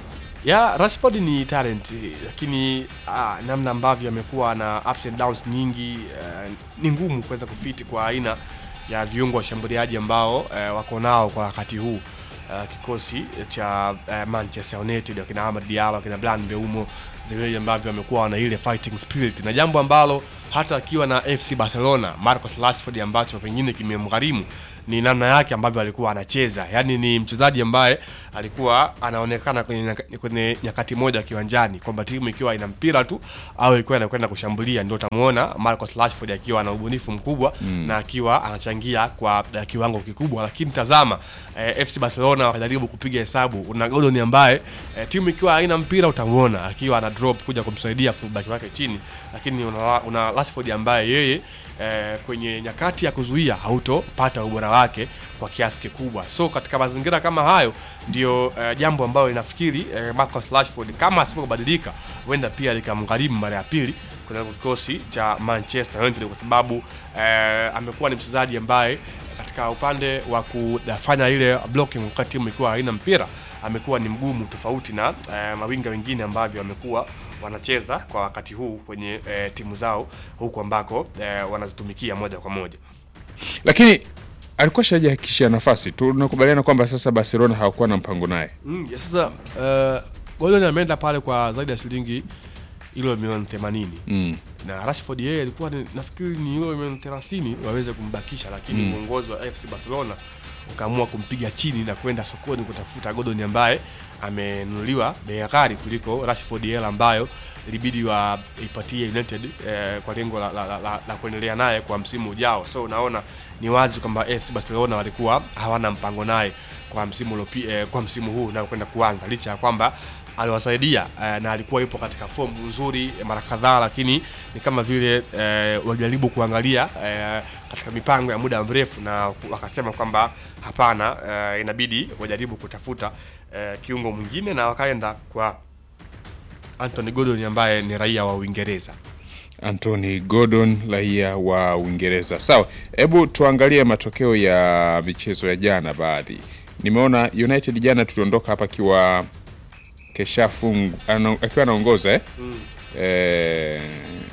ya Rashford ni talent lakini ah, namna ambavyo amekuwa na ups and downs nyingi eh, ni ngumu kuweza kufiti kwa aina ya viungo washambuliaji ambao eh, wako nao kwa wakati huu eh, kikosi cha eh, Manchester United wakina Amad Diallo wakina Bryan Mbeumo vile ambavyo wamekuwa na ile fighting spirit na jambo ambalo hata akiwa na FC Barcelona Marcus Rashford ambacho pengine kimemgharimu ni namna yake ambavyo alikuwa anacheza. Yaani ni mchezaji ambaye alikuwa anaonekana kwenye, nyaka, kwenye nyakati moja kiwanjani kwamba timu ikiwa ina mpira tu au ikiwa inakwenda kushambulia, ndio utamuona Marcus Rashford akiwa na ubunifu mkubwa Mm. na akiwa anachangia kwa eh, kiwango kikubwa. Lakini tazama eh, FC Barcelona wakajaribu kupiga hesabu, una Gordon ambaye eh, timu ikiwa haina mpira utamuona akiwa ana drop kuja kumsaidia kubaki wake chini, lakini una, una Rashford ambaye yeye eh, kwenye nyakati ya kuzuia hautopata ubora wake kwa kiasi kikubwa. So katika mazingira kama hayo ndio eh, jambo ambalo inafikiri eh, Marcus Rashford kama asipobadilika huenda pia likamgharimu mara ya pili kwenye kikosi cha Manchester United kwa sababu eh, amekuwa ni mchezaji ambaye katika upande wa kufanya ile blocking wakati timu ikiwa haina mpira amekuwa ni mgumu tofauti na eh, mawinga wengine ambavyo amekuwa wanacheza kwa wakati huu kwenye eh, timu zao huku ambako eh, wanazitumikia moja kwa moja. lakini alikuwa shajihakikishia nafasi. Tunakubaliana kwamba sasa Barcelona hawakuwa na mpango naye. Mm, ya sasa uh, Gordon ameenda pale kwa zaidi ya shilingi ilo milioni 80 Mm. na Rashford yeye alikuwa ni, nafikiri ni ilo milioni 30 waweze kumbakisha, lakini Mm. uongozi wa FC Barcelona ukaamua kumpiga chini na kwenda sokoni kutafuta Gordon ambaye amenunuliwa bei ghali kuliko Rashford hela ambayo ilibidi waipatie United eh, kwa lengo la, la, la, la, la kuendelea naye kwa msimu ujao. So unaona ni wazi kwamba FC Barcelona walikuwa hawana mpango naye kwa msimu ulopi, eh, kwa msimu huu na kwenda kuanza licha ya kwamba aliwasaidia eh, na alikuwa yupo katika fomu nzuri eh, mara kadhaa, lakini ni kama vile eh, walijaribu kuangalia eh, katika mipango ya muda mrefu na wakasema kwamba hapana, eh, inabidi wajaribu kutafuta eh, kiungo mwingine na wakaenda kwa Anthony Gordon ambaye ni raia wa Uingereza. Anthony Gordon raia wa Uingereza. Sawa, hebu tuangalie matokeo ya michezo ya jana baadhi. Nimeona United jana tuliondoka hapa akiwa keshafungu ana- akiwa anaongoza eh? Mm. Eh,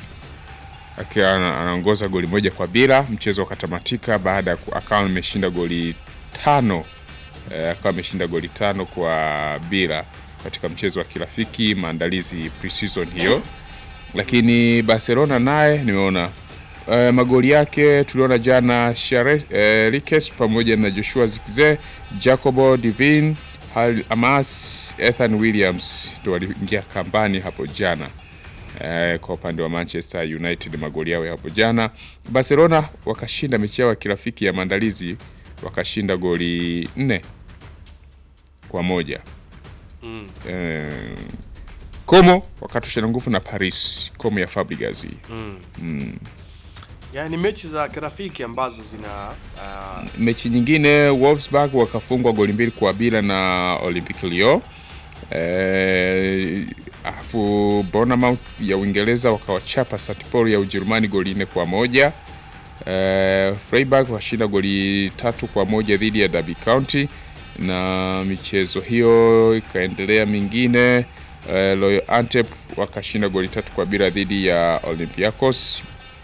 akiwa ana- anaongoza goli moja kwa bila, mchezo ukatamatika baada ya ku- akawa ameshinda goli tano eh, akawa ameshinda goli tano kwa bila katika mchezo wa kirafiki maandalizi pre-season hiyo lakini Barcelona naye nimeona uh, magoli yake tuliona jana Share, uh, Rikes pamoja na Joshua Zirkzee, Jacobo Divin, Hal Amas, Ethan Williams ndio waliingia kambani hapo jana. Uh, kwa upande wa Manchester United magoli yao ya hapo jana. Barcelona wakashinda mechi yao ya kirafiki ya maandalizi wakashinda goli nne kwa moja. Mm. Eh, Como wakatoshana nguvu na Paris, Como ya Fabregas. Mm. Mm. Yaani mechi za kirafiki ambazo zina uh, Mechi nyingine Wolfsburg wakafungwa goli mbili kwa bila na Olympique Lyon. Eh, afu Bournemouth ya Uingereza wakawachapa St Paul ya Ujerumani goli nne kwa moja. Eh, Freiburg washinda goli tatu kwa moja dhidi ya Derby County na michezo hiyo ikaendelea mingine. Eh, Royal Antep wakashinda goli tatu kwa bila dhidi ya Olympiacos.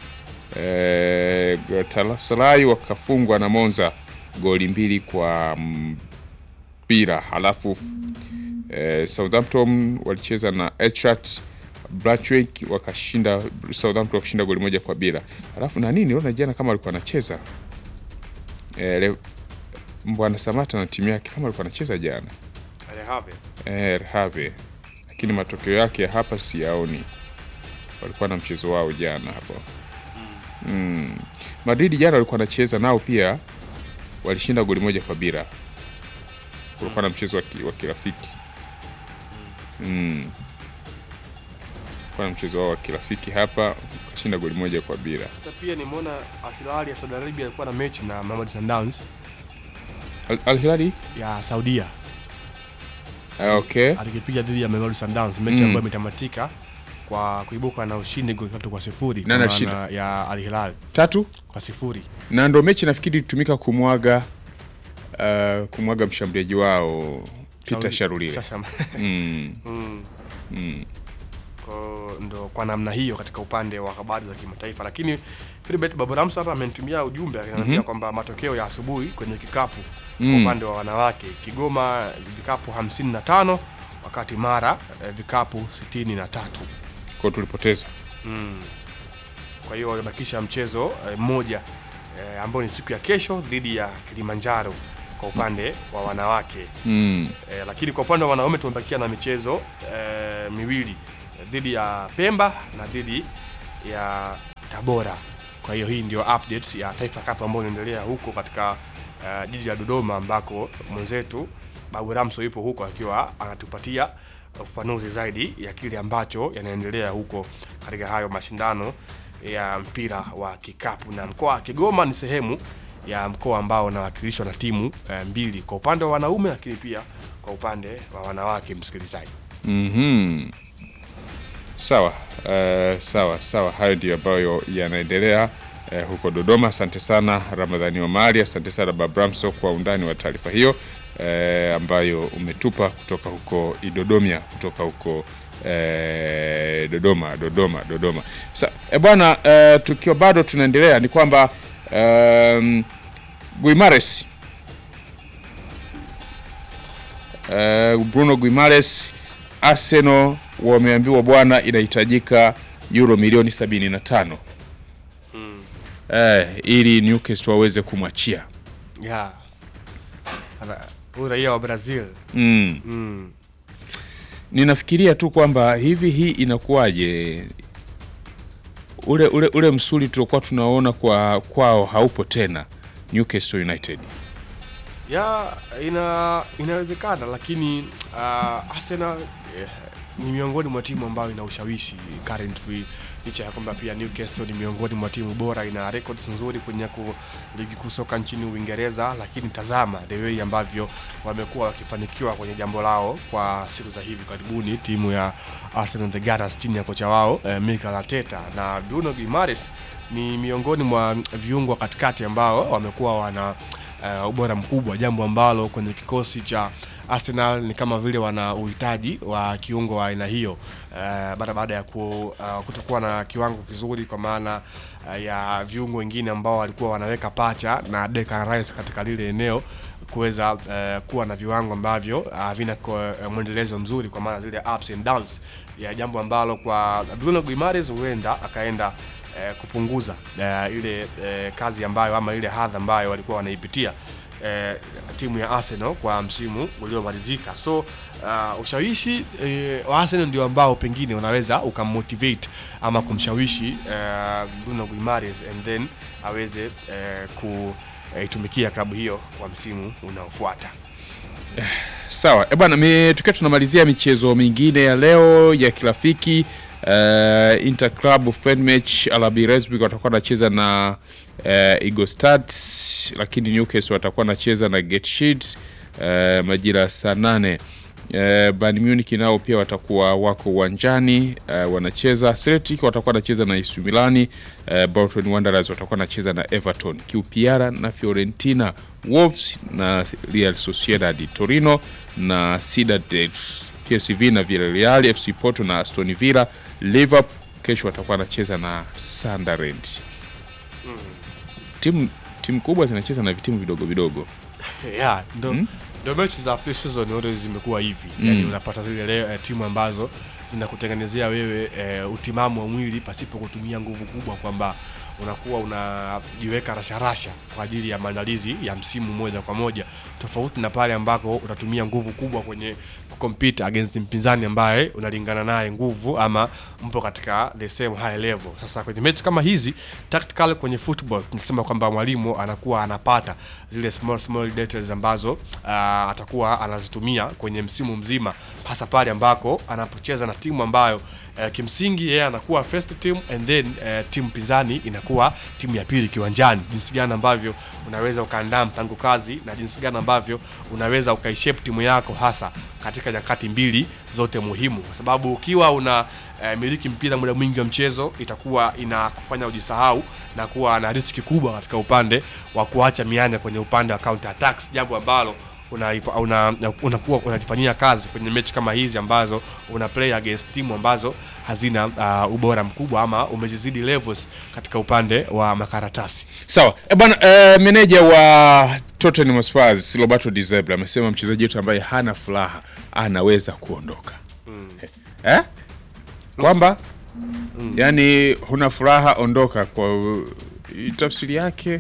Eh, Galatasaray wakafungwa na Monza goli mbili kwa mpira. Halafu eh, Southampton walicheza na Eintracht Braithwaite wakashinda Southampton wakashinda goli moja kwa bila. Halafu na nini niona jana kama alikuwa anacheza eh, Le- Mbwana Samata na timu yake kama alikuwa anacheza jana Alehave. eh, Rehave lakini matokeo yake ya hapa siyaoni. Walikuwa na mchezo wao jana hapo mm. Madrid jana walikuwa wanacheza nao pia, walishinda goli moja kwa bila. Kulikuwa na mchezo wa ki- wa kirafiki mm. Kulikuwa na mchezo wao wa kirafiki hapa, kashinda goli moja kwa bila. Na pia nimeona Al Hilal ya Saudi Arabia alikuwa na mechi na Mamelodi Sundowns Al, Al Hilali ya Saudia ah, okay. alikipiga dhidi ya Mamelodi Sundowns, mechi Mm. ambayo imetamatika kwa kuibuka na ushindi goli tatu kwa sifuri kwa Nani maana alishinda? ya Al Hilal tatu kwa sifuri. na ndo mechi nafikiri ilitumika kumwaga uh, kumwaga mshambuliaji wao Peter Shauri- Sharulile Sasa- mm. Mm. mm. Kwa- ndo kwa namna hiyo katika upande wa habari za kimataifa, lakini Philbert Baburamso hapa amenitumia ujumbe akiniambia Mhm. kwamba matokeo ya asubuhi kwenye kikapu Mm. kwa upande wa wanawake, Kigoma vikapu 55 wakati Mara eh, vikapu 63. Kwa tulipoteza Mm. Kwa hiyo wamebakisha mchezo eh, mmoja eh, ambao ni siku ya kesho dhidi ya Kilimanjaro kwa upande wa wanawake mm. eh, lakini kwa upande wa wanaume tumebakia na michezo eh, miwili eh, dhidi ya Pemba na dhidi ya Tabora. Kwa hiyo hii ndio updates ya Taifa Cup ambayo inaendelea huko katika eh, jiji la Dodoma ambako mwenzetu Babu Ramso yupo huko akiwa anatupatia ufafanuzi zaidi ya kile ambacho yanaendelea huko katika hayo mashindano ya mpira wa kikapu, na mkoa wa Kigoma ni sehemu ya mkoa ambao unawakilishwa na timu eh, mbili kwa upande wa wanaume, lakini pia kwa upande wa wanawake. Msikilizaji, mm sawa uh, sawa sawa hayo ndio ambayo yanaendelea uh, huko Dodoma asante sana Ramadhani Omari asante sana Babramso kwa undani wa taarifa hiyo uh, ambayo umetupa kutoka huko Idodomia kutoka huko eh, Dodoma Dodoma Dodoma. Sa, e bwana eh, tukiwa bado tunaendelea ni kwamba um, Guimares eh, Bruno Guimares Arsenal wameambiwa bwana inahitajika euro milioni 75 eh, ili Newcastle waweze kumwachia yeah. Ana- huyu raia wa Brazil mm. mm. Ninafikiria tu kwamba hivi hii inakuwaje, ule ule ule msuli tuliokuwa tunaona kwa kwao haupo tena Newcastle United. ya ina inawezekana, lakini uh, Arsenal eh, ni miongoni mwa timu ambayo ina ushawishi currently, licha ya kwamba pia Newcastle ni miongoni mwa timu bora, ina records nzuri kwenye ku, ligi kuu soka nchini Uingereza, lakini tazama the way ambavyo wamekuwa wakifanikiwa kwenye jambo lao kwa siku za hivi karibuni, timu ya Arsenal the Gunners chini ya kocha wao eh, Mikel Arteta na Bruno Guimaraes ni miongoni mwa viungo wa katikati ambao wamekuwa wana uh, ubora mkubwa, jambo ambalo kwenye kikosi cha Arsenal ni kama vile wana uhitaji wa kiungo wa aina hiyo uh, baada baada ya ku, uh, kutokuwa na kiwango kizuri kwa maana uh, ya viungo wengine ambao walikuwa wanaweka pacha na Declan Rice katika lile eneo kuweza uh, kuwa na viwango ambavyo havina uh, mwendelezo mzuri kwa maana zile ups and downs ya jambo ambalo kwa Bruno Guimaraes huenda akaenda eh, kupunguza eh, ile eh, kazi ambayo ama ile hadha ambayo walikuwa wanaipitia eh, timu ya Arsenal kwa msimu uliomalizika. So uh, ushawishi eh, wa Arsenal ndio ambao pengine unaweza ukammotivate ama kumshawishi eh, Bruno Guimaraes and then aweze eh, kuitumikia klabu hiyo kwa msimu unaofuata. Sawa e bwana, mi- tukiwa tunamalizia michezo mingine ya leo ya kirafiki uh, Inter Club friend match RB Leipzig watakuwa wanacheza na uh, Eagle Stars, lakini Newcastle watakuwa wanacheza na Getshid uh, majira ya saa nane. Uh, Bayern Munich nao pia watakuwa wako uwanjani uh, wanacheza. Celtic watakuwa wanacheza na AC Milani. Uh, Bolton Wanderers watakuwa wanacheza na Everton. QPR na Fiorentina, Wolves na Real Sociedad, Torino na Ciudad PSV na Villarreal, FC Porto na Aston Villa. Liverpool kesho watakuwa wanacheza na Sunderland. Timu timu kubwa zinacheza na vitimu vidogo vidogo. yeah, ndo ndo mechi za pre-season always zimekuwa hivi Mm. yani unapata zile leo, eh, timu ambazo zinakutengenezea wewe eh, utimamu wa mwili pasipo kutumia nguvu kubwa kwamba unakuwa unajiweka rasharasha kwa ajili ya maandalizi ya msimu moja kwa moja tofauti na pale ambako utatumia nguvu kubwa kwenye kucompete against mpinzani ambaye unalingana naye nguvu ama mpo katika the same high level. Sasa kwenye mechi kama hizi tactical kwenye football tunasema kwamba mwalimu anakuwa anapata zile small small details ambazo uh, atakuwa anazitumia kwenye msimu mzima, hasa pale ambako anapocheza na timu ambayo uh, kimsingi yeye anakuwa first team and then uh, timu pinzani inakuwa timu ya pili kiwanjani, jinsi gani ambavyo unaweza ukaandaa mpango kazi na jinsi gani ambavyo unaweza ukaishape timu yako hasa katika nyakati mbili zote muhimu, kwa sababu ukiwa una eh, miliki mpira muda mwingi wa mchezo itakuwa inakufanya ujisahau na kuwa na riski kubwa katika upande wa kuacha mianya kwenye upande wa counter attacks, jambo ambalo unakuwa una, una unajifanyia kazi kwenye mechi kama hizi ambazo una play against timu ambazo hazina uh, ubora mkubwa ama umezizidi levels katika upande wa makaratasi. Sawa e bwana e, meneja wa Tottenham Hotspur Roberto De Zerbi amesema mchezaji wetu ambaye hana furaha anaweza kuondoka Mm. eh? kwamba yani huna furaha ondoka. Kwa uh, tafsiri yake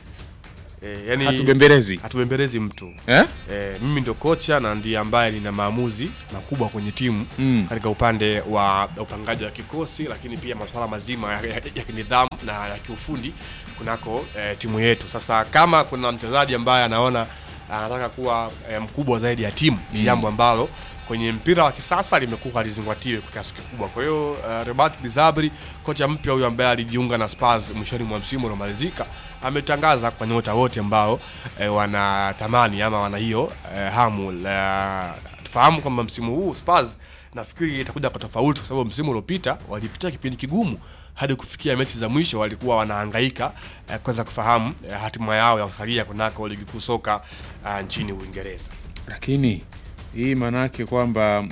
E, yani, Hatubembelezi. hatubembelezi mtu Eh? E, mimi ndo kocha na ndiye ambaye nina maamuzi makubwa kwenye timu Mm. katika upande wa upangaji wa kikosi, lakini pia masuala mazima ya, ya, ya kinidhamu na ya kiufundi kunako e, timu yetu. Sasa kama kuna mchezaji ambaye anaona anataka kuwa e, mkubwa zaidi ya timu ni Mm. jambo ambalo kwenye mpira wa kisasa limekuwa halizingatiwe kwa kiasi kikubwa. Kwa hiyo uh, Robert Dizabri, kocha mpya huyu ambaye alijiunga na Spurs mwishoni mwa msimu uliomalizika, ametangaza kwa nyota wote ambao eh, wanatamani ama wana hiyo eh, hamu la tufahamu kwamba msimu huu Spurs nafikiri itakuja kwa tofauti, kwa sababu msimu uliopita walipitia kipindi kigumu hadi kufikia mechi za mwisho walikuwa wanahangaika eh, kuweza kufahamu eh, hatima yao ya kusalia kunako ligi kuu soka uh, nchini Uingereza. lakini hii maanake kwamba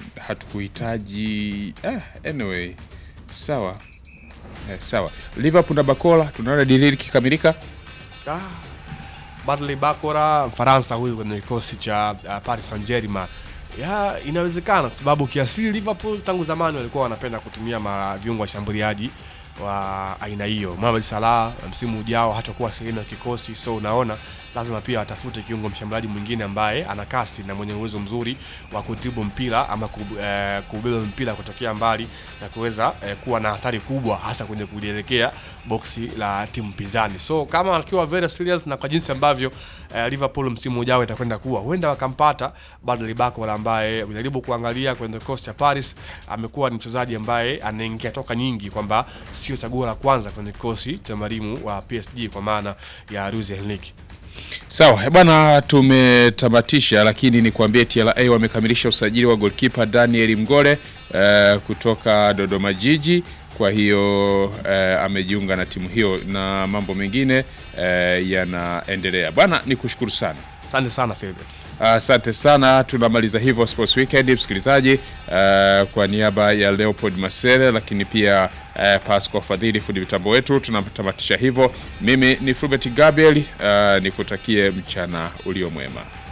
hatukuhitaji eh, anyway sawa eh, sawa Liverpool na Bakola tunaona dili likikamilika Ah, Bradley Bakora Mfaransa huyu kwenye kikosi cha uh, Paris Saint-Germain. Ya, inawezekana kwa sababu kiasili Liverpool tangu zamani walikuwa wanapenda kutumia ma viungo washambuliaji wa aina hiyo. Mohamed Salah msimu ujao hatakuwa sehemu ya kikosi, so unaona lazima pia watafute kiungo mshambuliaji mwingine ambaye ana kasi na mwenye uwezo mzuri wa kutibu mpira ama kub- eh, kubeba mpira kutokea mbali na kuweza eh, kuwa na hatari kubwa hasa kwenye kulielekea boksi la timu pinzani. So kama akiwa very serious na kwa jinsi ambavyo eh, Liverpool msimu ujao itakwenda kuwa, huenda wakampata Bradley Barcola ambaye unajaribu kuangalia kwenye kikosi cha Paris, amekuwa ni mchezaji ambaye anaingia toka nyingi, kwamba sio chaguo la kwanza kwenye kikosi cha mwalimu wa PSG kwa maana ya Luis Enrique. Sawa eh, bwana, tumetamatisha, lakini nikwambie TRA wamekamilisha usajili wa goalkeeper Daniel Mgole eh, kutoka Dodoma Jiji. Kwa hiyo eh, amejiunga na timu hiyo na mambo mengine eh, yanaendelea. Bwana, nikushukuru sana. Asante sana Philbert. Asante sana, tunamaliza hivyo Sports Weekend msikilizaji. Uh, kwa niaba ya Leopold Masere, lakini pia uh, Pasco Fadhili fundi mitambo wetu, tunatamatisha hivyo. Mimi ni Fulbert Gabriel, uh, nikutakie mchana ulio mwema.